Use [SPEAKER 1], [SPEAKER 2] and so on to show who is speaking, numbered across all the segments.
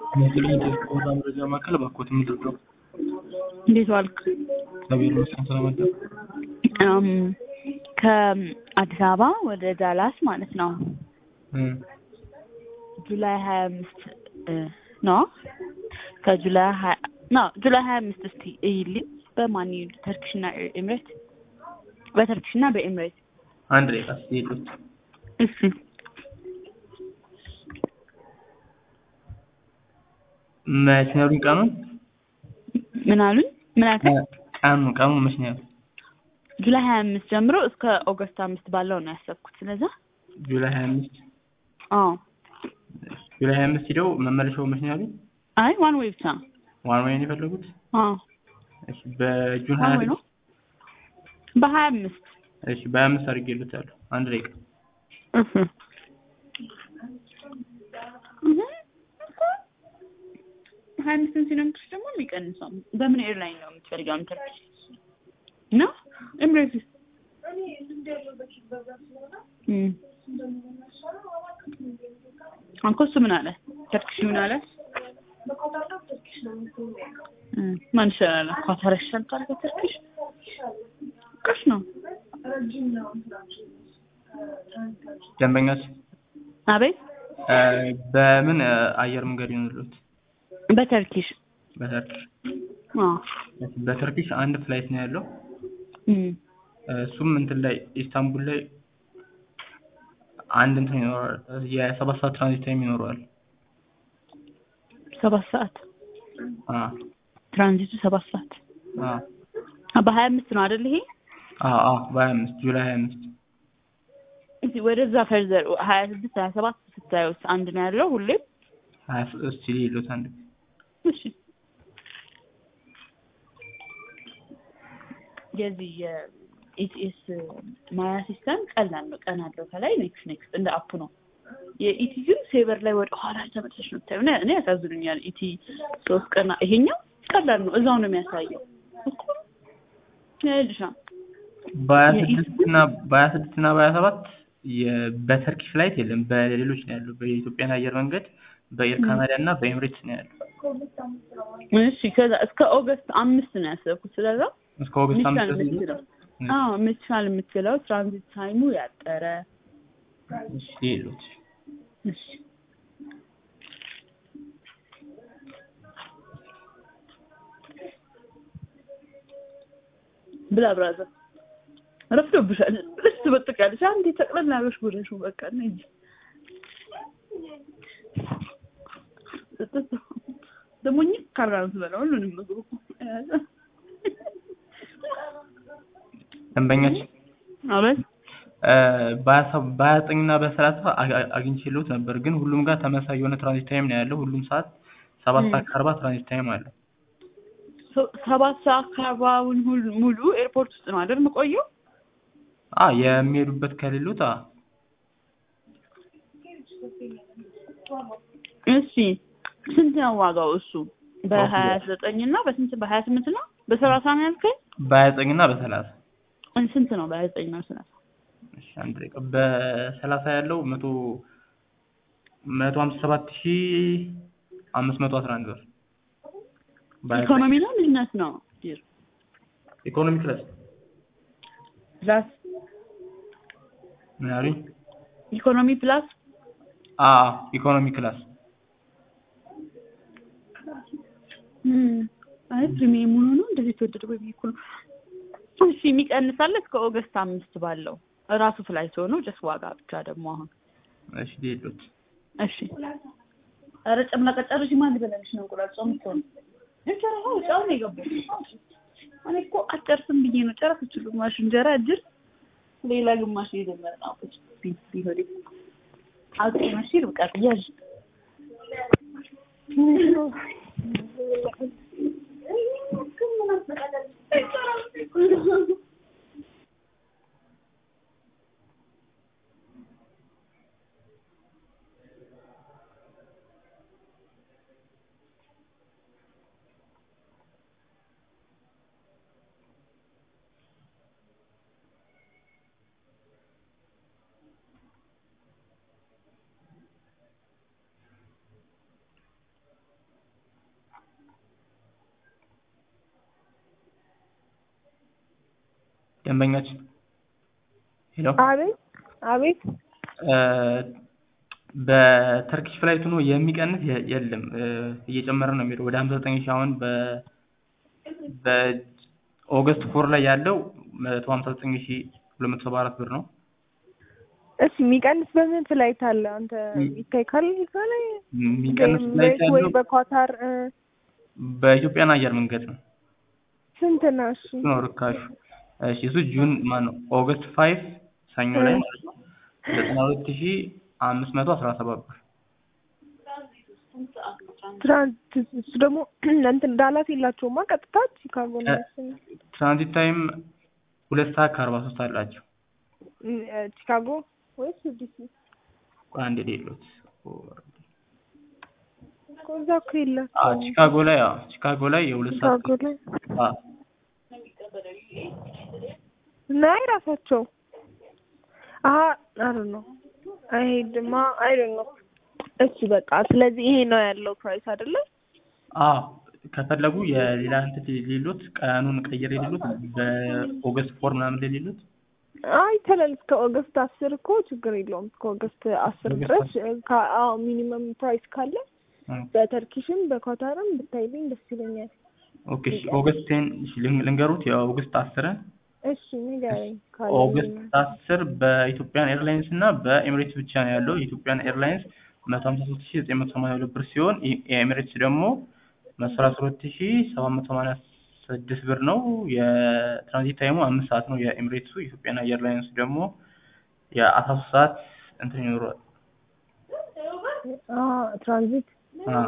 [SPEAKER 1] የጥልኝ የሕክምና መረጃ ማዕከል እባክዎት ምንድን ነው?
[SPEAKER 2] እንዴት ዋልክ?
[SPEAKER 1] እግዚአብሔር ይመስገን ስለመጣ።
[SPEAKER 2] እም ከአዲስ አበባ ወደ ዳላስ ማለት ነው
[SPEAKER 1] እም
[SPEAKER 2] ጁላይ ሀያ አምስት ነው ከጁላይ ሀያ ነው ጁላይ ሀያ አምስት እስቲ እይልኝ በማን ይሄዱ ተርኪሽ እና ኤምሬት በተርኪሽ እና በኤምሬት
[SPEAKER 1] አንድ ደቂቃ እስኪ ሄዱት
[SPEAKER 2] እሺ
[SPEAKER 1] መቼ ነው ያሉኝ ቀኑን?
[SPEAKER 2] ምን አሉኝ? ምን አልከኝ?
[SPEAKER 1] ቀኑ ቀኑ መቼ ነው ያሉኝ?
[SPEAKER 2] ጁላይ ሀያ አምስት ጀምሮ እስከ ኦገስት አምስት ባለው ነው ያሰብኩት። ስለዛ
[SPEAKER 1] ጁላይ ሀያ አምስት
[SPEAKER 2] አዎ
[SPEAKER 1] ጁላይ ሀያ አምስት ሂደው መመለሻው መቼ ነው ያሉኝ?
[SPEAKER 2] አይ ዋን ዌይ ብቻ ነው።
[SPEAKER 1] ዋን ወይ ነው የፈለጉት?
[SPEAKER 2] አዎ
[SPEAKER 1] እሺ በጁን
[SPEAKER 2] ዋን
[SPEAKER 1] ሀያ
[SPEAKER 2] ዌይ ነው። በሀያ አምስት
[SPEAKER 1] እሺ በሀያ አምስት አድርጌልዎታለሁ። አንድ ደቂቃ
[SPEAKER 2] እሺ እህ ሀያ አምስትን ሲነግርሽ ደግሞ የሚቀንሰው በምን ኤርላይን ነው የምትፈልጊው? አንተ ነው ኤምሬትስ እም አንኮ እሱ ምን አለ? ተርኪሽ ምን አለ? እም ማን ይሻላል? ኳታር ይሻላል ከተርኪሽ? ቅርሽ ነው።
[SPEAKER 1] ደንበኛች
[SPEAKER 2] አቤት
[SPEAKER 1] እ በምን እ አየር መንገድ ይሆንልዎት?
[SPEAKER 2] በተርኪሽ
[SPEAKER 1] በተርኪሽ
[SPEAKER 2] አዎ
[SPEAKER 1] በተርኪሽ አንድ ፍላይት ነው ያለው።
[SPEAKER 2] እም
[SPEAKER 1] እሱም እንትን ላይ ኢስታንቡል ላይ አንድ እንትን ይኖረዋል የሰባት ሰዓት ትራንዚት ታይም ይኖረዋል።
[SPEAKER 2] ሰባት ሰዓት
[SPEAKER 1] አ
[SPEAKER 2] ትራንዚቱ ሰባት ሰዓት
[SPEAKER 1] አ
[SPEAKER 2] አ በሀያ አምስት ነው አይደል ይሄ?
[SPEAKER 1] አ አ በሀያ አምስት ጁላይ ሀያ አምስት
[SPEAKER 2] እስቲ ወደዛ ፈርዘር ሀያ ስድስት ሀያ ሰባት ስታዩት አንድ ነው ያለው ሁሌም
[SPEAKER 1] ሀያ እስቲ ሊሉት አንድ
[SPEAKER 2] እሺ የዚህ የኢቲኤስ ማያ ሲስተም ቀላል ነው። ቀን አለው ከላይ ኔክስት ኔክስት እንደ አፑ ነው። የኢቲ ግን ሴቨር ላይ ወደ ኋላ ተመልሰሽ ነው የምታየው። እኔ እኔ ያሳዝኑኛል። ኢቲ ሶስት ቀን ይሄኛው ቀላል ነው፣ እዛው ነው የሚያሳየው እኮ ያልሻ
[SPEAKER 1] በሀያ
[SPEAKER 2] የኢት-
[SPEAKER 1] ስድስት እና በሀያ ስድስት እና በሀያ ሰባት የ- በተርኪሽ ፍላይት የለም። በሌሎች ነው ያለው። በኢትዮጵያን አየር መንገድ፣ በኤር ካናዳ እና በኤምሬትስ ነው ያለው።
[SPEAKER 2] እሺ ከዛ እስከ ኦገስት አምስት ነው ያሰብኩት። ስለዛ
[SPEAKER 1] እስከ ኦገስት
[SPEAKER 2] ሚቻል
[SPEAKER 1] አምስት ድረስ
[SPEAKER 2] የምትለው አዎ ሚቻል የምትለው ትራንዚት ታይሙ ያጠረ
[SPEAKER 1] እሺ ሊሉት
[SPEAKER 2] እሺ ብላ ብራዘር ረፍዶብሻል ብለሽ ትበጥቃለሽ። አንዴ ጠቅለል አድርገሽ ጉረሹ በቃ እና ሂጂ። ደግሞ እኝክ ካርጋ ነው ትበላው ሁሉንም ምግብ እኮ የያዘ።
[SPEAKER 1] ደንበኛችን
[SPEAKER 2] አቤት
[SPEAKER 1] እ በሀያ ሰ- በሀያ ዘጠኝ እና በሰላሳ አ- አ- አግኝቼልዎት ነበር፣ ግን ሁሉም ጋር ተመሳሳይ የሆነ ትራንዚት ታይም ነው ያለው። ሁሉም ሰዓት ሰባት ሰዓት ከአርባ ትራንዚት ታይም አለው።
[SPEAKER 2] ሶ- ሰባት ሰዓት ከአርባውን ሁሉ ሙሉ ኤርፖርት ውስጥ ነው አይደል የምቆየው?
[SPEAKER 1] አ የሚሄዱበት ከሌሉት አ
[SPEAKER 2] እሺ ስንት ነው ዋጋው እሱ? በሀያ ዘጠኝ እና በስንት በሀያ ስምንት ነው በሰላሳ ነው ያልከኝ?
[SPEAKER 1] በሀያ ዘጠኝ እና በሰላሳ
[SPEAKER 2] እ ስንት ነው በሀያ ዘጠኝ እና በሰላሳ?
[SPEAKER 1] እሺ አንድ ደቂቃ በሰላሳ ያለው መቶ መቶ ሀምሳ ሰባት ሺ አምስት መቶ አስራ አንድ ብር በሀያ ዘጠኝ
[SPEAKER 2] ኢኮኖሚ ነው ቢዝነስ ነው? ዲር
[SPEAKER 1] ኢኮኖሚ ክላስ
[SPEAKER 2] ፕላስ
[SPEAKER 1] ምን አሉኝ?
[SPEAKER 2] ኢኮኖሚ ፕላስ
[SPEAKER 1] አ አ ኢኮኖሚ ክላስ
[SPEAKER 2] እም አይ ፕሪሚየም ሆኖ ነው እንደዚህ ተወደደ ወይ ብዬሽ እኮ ነው። እሺ የሚቀንሳለ እስከ ኦገስት አምስት ባለው እራሱ ፍላይት ሆኖ ጀስት ዋጋ ብቻ ደግሞ አሁን
[SPEAKER 1] እሺ ሊሉት
[SPEAKER 2] እሺ ኧረ ጨምላቃ ጨርሽ ማን ሊበላልሽ ነው እንቁላል ጾም እኮ ነው እንጀራ ነው ጫው ነው የገባው እኔ እኮ አጨርስም ብዬ ነው ጨረሰች ግማሽ እንጀራ እጅር ሌላ ግማሽ የጀመረ ነው ቁጭ ቢ ቢሆዴ አውቄ መሽ ርብቃ ያዥ
[SPEAKER 1] ደንበኛችን ሄሎ
[SPEAKER 3] አቤት አቤት
[SPEAKER 1] እ በተርኪሽ ፍላይት ሆኖ የሚቀንስ የ- የለም እ እየጨመረ ነው የሚሄደው ወደ ሀምሳ ዘጠኝ ሺህ አሁን በ በኦገስት ፎር ላይ ያለው መቶ ሀምሳ ዘጠኝ ሺህ ሁለት መቶ ሰባ አራት ብር ነው።
[SPEAKER 3] እሺ የሚቀንስ በምን ፍላይት አለ አንተ ይታይ ካል ላይ
[SPEAKER 1] የሚቀንስ ፍላይት
[SPEAKER 3] ወይ
[SPEAKER 1] ያለው
[SPEAKER 3] በኳታር እ፣
[SPEAKER 1] በኢትዮጵያን አየር መንገድ ነው።
[SPEAKER 3] ስንት ነው እሺ
[SPEAKER 1] እሱ ነው ርካሹ። እሺ እሱ ጁን ማነው ኦገስት ፋይቭ ሰኞ ላይ ማለት ነው ዘጠና ሁለት ሺህ አምስት መቶ አስራ ሰባት ብር
[SPEAKER 3] ትራንዚት እሱ ደግሞ እንትን ዳላስ የላቸውማ ቀጥታ ቺካጎ ነው መሰለኝ
[SPEAKER 1] ትራንዚት ታይም ሁለት ሰዓት ከአርባ ሶስት አላቸው።
[SPEAKER 3] እ፣ ቺካጎ ወይስ ዲሲ
[SPEAKER 1] አንድ ሌሎት
[SPEAKER 3] እዛ እኮ
[SPEAKER 1] አ
[SPEAKER 3] የላቸውም
[SPEAKER 1] ቺካጎ ላይ አዎ ቺካጎ ላይ የሁለት ሰዓት
[SPEAKER 3] ቺካጎ ላይ
[SPEAKER 1] አ
[SPEAKER 3] እና የራሳቸው አሀ አይ ነው አይሄድማ አይ ነው እሺ በቃ ስለዚህ ይሄ ነው ያለው ፕራይስ አይደለ
[SPEAKER 1] አ ከፈለጉ የሌላ እንትን ሌሎት ቀኑን ቀይር የሌሎት በኦገስት ፎር ምናምን ላይ ሌሎት
[SPEAKER 3] አይ ይቻላል እስከ ኦገስት አስር እኮ ችግር የለውም እስከ ኦገስት አስር
[SPEAKER 1] ኦገስት
[SPEAKER 3] ድረስ ከ- አዎ ሚኒመም ፕራይስ ካለ
[SPEAKER 1] እ
[SPEAKER 3] በተርኪሽም በኳታርም ብታይልኝ ደስ ይለኛል
[SPEAKER 1] ኦኬ እሺ ኦገስት ቴን እሺ ልን- ልንገሩት የኦገስት አስርን
[SPEAKER 3] እሺ ንገረኝ ካለ
[SPEAKER 1] ኦገስት አስር በኢትዮጵያን ኤርላይንስ እና በኤሚሬትስ ብቻ ነው ያለው። የኢትዮጵያን ኤርላይንስ መቶ ሀምሳ ሶስት ሺህ ዘጠኝ መቶ ሰማንያ ሁለት ብር ሲሆን የ- የኤሚሬትስ ደግሞ መቶ ሰላሳ ሁለት ሺህ ሰባት መቶ ሰማንያ ስድስት ብር ነው። የትራንዚት ታይሙ አምስት ሰዓት ነው የኤሚሬትሱ። የኢትዮጵያን አየር ላይንሱ ደግሞ የአስራ ሶስት ሰዓት እንትን ይኖረዋል።
[SPEAKER 3] አ ትራንዚት
[SPEAKER 1] አ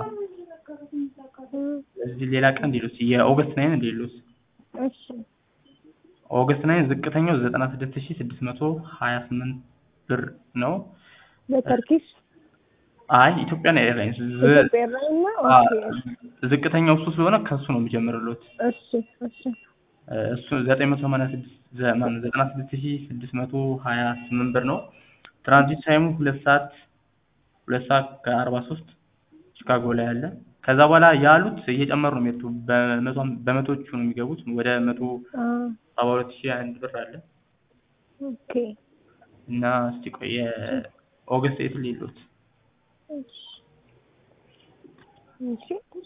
[SPEAKER 1] እዚህ ሌላ ቀን ሌሎች የኦገስት ናይን ሌሎች
[SPEAKER 3] እሺ
[SPEAKER 1] ኦገስት ናይን ዝቅተኛው ዘጠና ስድስት ሺህ ስድስት መቶ ሀያ ስምንት ብር ነው።
[SPEAKER 3] በተርኪሽ
[SPEAKER 1] አይ ኢትዮጵያን ኤርላይንስ ዝ-
[SPEAKER 3] ኢትዮጵያ ላይ እና
[SPEAKER 1] አ
[SPEAKER 3] ኦኬ
[SPEAKER 1] ዝቅተኛው እሱ ስለሆነ ከሱ ነው የሚጀምርለት።
[SPEAKER 3] እሺ እሺ
[SPEAKER 1] እሱ ዘጠኝ መቶ ሰማንያ ስድስት ዘማን ዘጠና ስድስት ሺህ ስድስት መቶ ሀያ ስምንት ብር ነው። ትራንዚት ታይሙ ሁለት ሰዓት ሁለት ሰዓት ከአርባ ሶስት ቺካጎ ላይ አለ። ከዛ በኋላ ያሉት እየጨመሩ ነው የሚሄዱት። በመቶ በመቶዎቹ ነው የሚገቡት። ወደ መቶ
[SPEAKER 3] አ
[SPEAKER 1] ሰባ ሁለት ሺህ አንድ ብር አለ
[SPEAKER 3] ኦኬ
[SPEAKER 1] እና እስቲ ቆይ የኦገስት ኤት ሌሎት
[SPEAKER 3] እሺ እሺ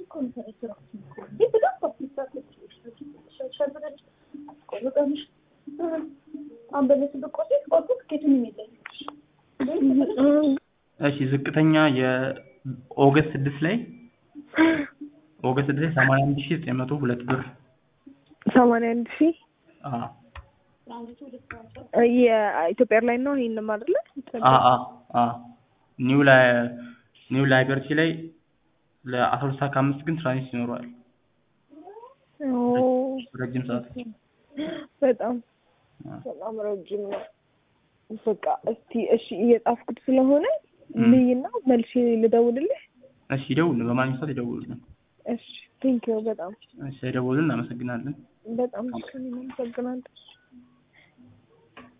[SPEAKER 1] እሺ ዝቅተኛ የኦገስት ስድስት ላይ ኦገስት ስድስት ላይ ሰማንያ አንድ ሺህ ዘጠኝ መቶ ሁለት ብር
[SPEAKER 3] ሰማንያ አንድ ሺህ
[SPEAKER 1] አ
[SPEAKER 3] የኢትዮጵያ ኤርላይን ነው ይሄንም አይደለ
[SPEAKER 1] አ አ አ ኒው ላይ ኒው ላይበርቲ ላይ ለአስራ ሁለት ሰዓት ከአምስት ግን ትራንዚት ይኖረዋል።
[SPEAKER 3] ኦ
[SPEAKER 1] ረጅም ሰዓት
[SPEAKER 3] በጣም
[SPEAKER 1] አ
[SPEAKER 3] በጣም ረጅም ነው። በቃ እስቲ እሺ እየጻፍኩት ስለሆነ
[SPEAKER 1] እም።
[SPEAKER 3] ልይና መልሼ ልደውልልህ።
[SPEAKER 1] እሺ ይደውሉ፣ በማንኛውም ሰዓት ይደውሉልን።
[SPEAKER 3] እሺ ቴንኪው በጣም
[SPEAKER 1] እሺ ይደውሉልን። እናመሰግናለን።
[SPEAKER 3] በጣም አመሰግናለሁ።